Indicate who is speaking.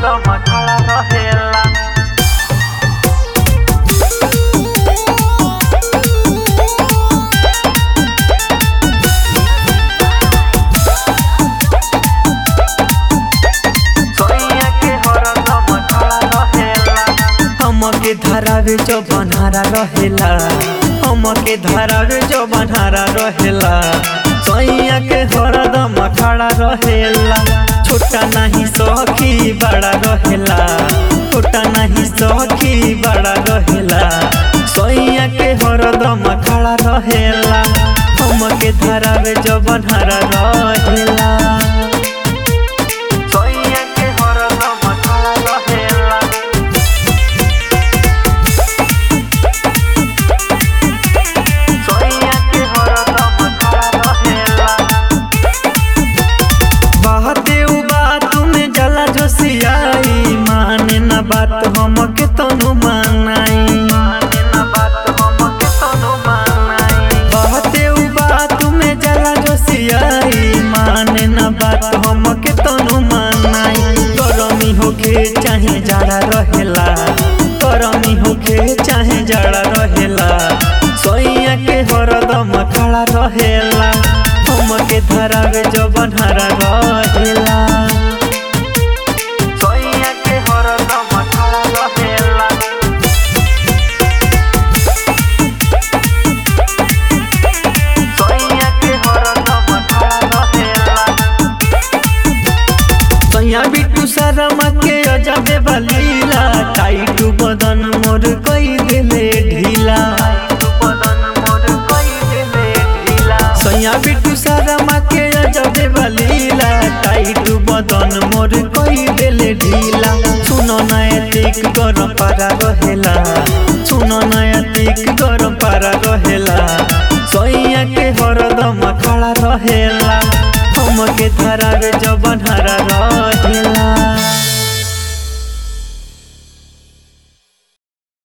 Speaker 1: हरदम खड़ा रहेला सोइया के हरदम खड़ा रहेला
Speaker 2: हमके धरावे जो बनहारा रहेला हमके धरावे जो बनहारा रहेला सैया के हरदम खड़ा रहेला छोटा नहीं सखी बड़ा रहेला छोटा नहीं सखी बड़ा रहेला सैया के हरदम खड़ा रहेला हमके धरावे जो बनहारा रहेला
Speaker 1: सोइया के हरदम खड़ा रहेला सोइया के हरदम खड़ा रहेला
Speaker 2: बाते उ बात में जला जो सियाई माने न बात हमके तनु मानाई
Speaker 1: माने ना बात हमके तनु मानाई
Speaker 2: बाते उ बात में जला जो सियाई माने न बात हमके तनु मानाई गरमी होके चाहे जाड़ा रहेला गरमी होके चाहे जाड़ा रहेला सोइया के हरदम खड़ा रहेला हमके धरावे जो बनहरा रहेला
Speaker 1: सोइया के हरदम खड़ा रहेला सोइया के हरदम खड़ा रहेला
Speaker 2: सैया बिट्टू शर्मा के अजबे बलीला टाइट बदन मोर कई दिले ढीला
Speaker 1: तू बदन मोर कई देले ढीला
Speaker 2: सैया बिट्टू शर्मा के अजबे बलीला टाइट बदन मोर कई दिले ढीला सुनो नैतिक गरम पारा रहेला सुनो नैतिक गरम पारा रहेला सैया के हरदम खड़ा रहेला हमके धरावे जबन हरा